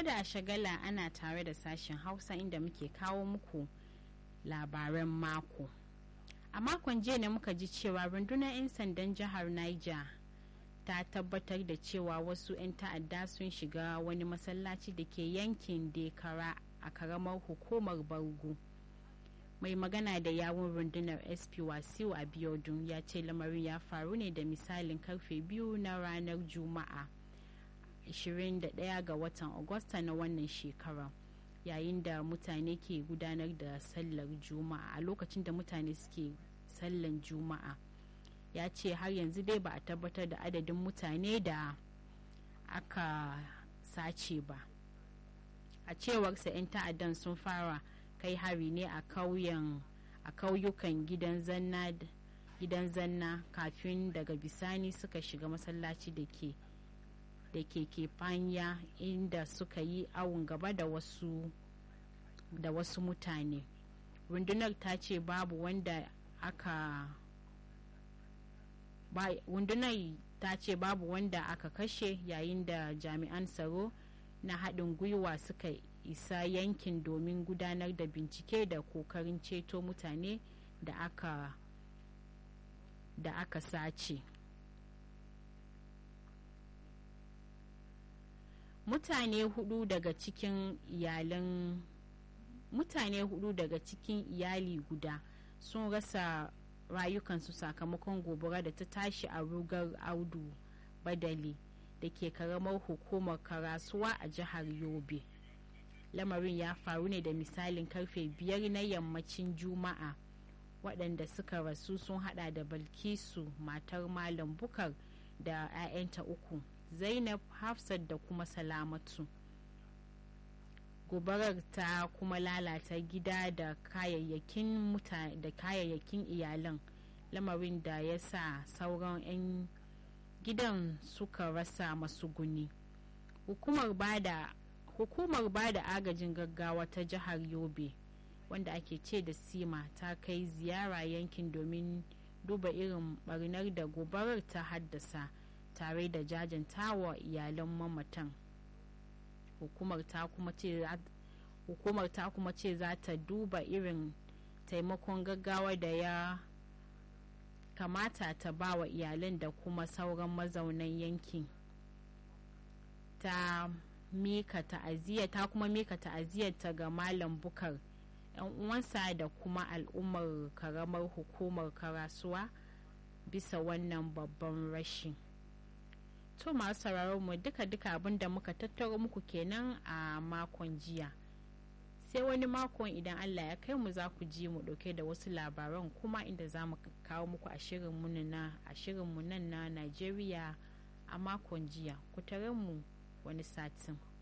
kada a shagala ana tare da sashen hausa inda muke kawo muku labaran mako a makon jiya ne muka ji cewa rundunar 'yan sandan jihar niger ta tabbatar da cewa wasu 'yan ta'adda sun shiga wani masallaci da ke yankin dekara a karamar hukumar bargu mai magana da yawun rundunar sp wasiu abiodun ya ce lamarin ya faru ne da misalin karfe biyu na ranar juma'a 21 ga watan agusta na wannan shekarar yayin da mutane ke gudanar da sallar juma'a a lokacin da mutane suke sallan juma'a ya ce har yanzu dai ba a tabbatar da adadin mutane da aka sace ba a cewarsa 'yan ta'addan sun fara kai hari ne a kauyen a kauyukan gidan zanna gidan zanna kafin daga bisani suka shiga masallaci da ke da ke kefanya inda suka yi awon gaba da wasu da wasu mutane rundunar ta ce babu wanda aka rundunar ta ce babu wanda aka kashe yayin da jami'an tsaro na haɗin gwiwa suka isa yankin domin gudanar da bincike da kokarin ceto mutane da aka da aka sace mutane hudu daga cikin iyalan mutane hudu daga cikin iyali guda sun rasa rayukansu sakamakon gobara da ta tashi a rugar audu badali da ke karamar hukumar karasuwa a jihar yobe lamarin ya faru ne da misalin karfe biyar na yammacin juma'a waɗanda suka rasu sun hada da balkisu matar malam bukar da 'ya'yanta uku zainab hafsat da kuma salamatu gobarar ta kuma lalata gida da kayayyakin da kayayyakin iyalan lamarin da ya sa sauran 'yan gidan suka rasa masuguni hukumar bada hukumar bada agajin gaggawa ta jihar yobe wanda ake ce da sima ta kai ziyara yankin domin duba irin barnar da gobarar ta haddasa tare da jajantawa iyalan mamatan hukumar ta kuma ce hukumar ta kuma ce za ta duba irin taimakon gaggawa da ya kamata ta ba wa iyalan da kuma sauran mazaunan yankin ta mika ta'aziyya ta kuma mika ta'aziyyarta ga malam bukar yan uwansa da kuma al'ummar karamar hukumar karasuwa bisa wannan babban rashin to masu sauraron mu duka-duka abin da muka tattaro muku kenan a makon jiya sai wani makon idan allah ya kai mu za ku ji mu dauke da wasu labaran kuma inda za mu kawo muku a shirinmu na a shirinmu nan na nigeria a makon jiya ku tare mu wani satin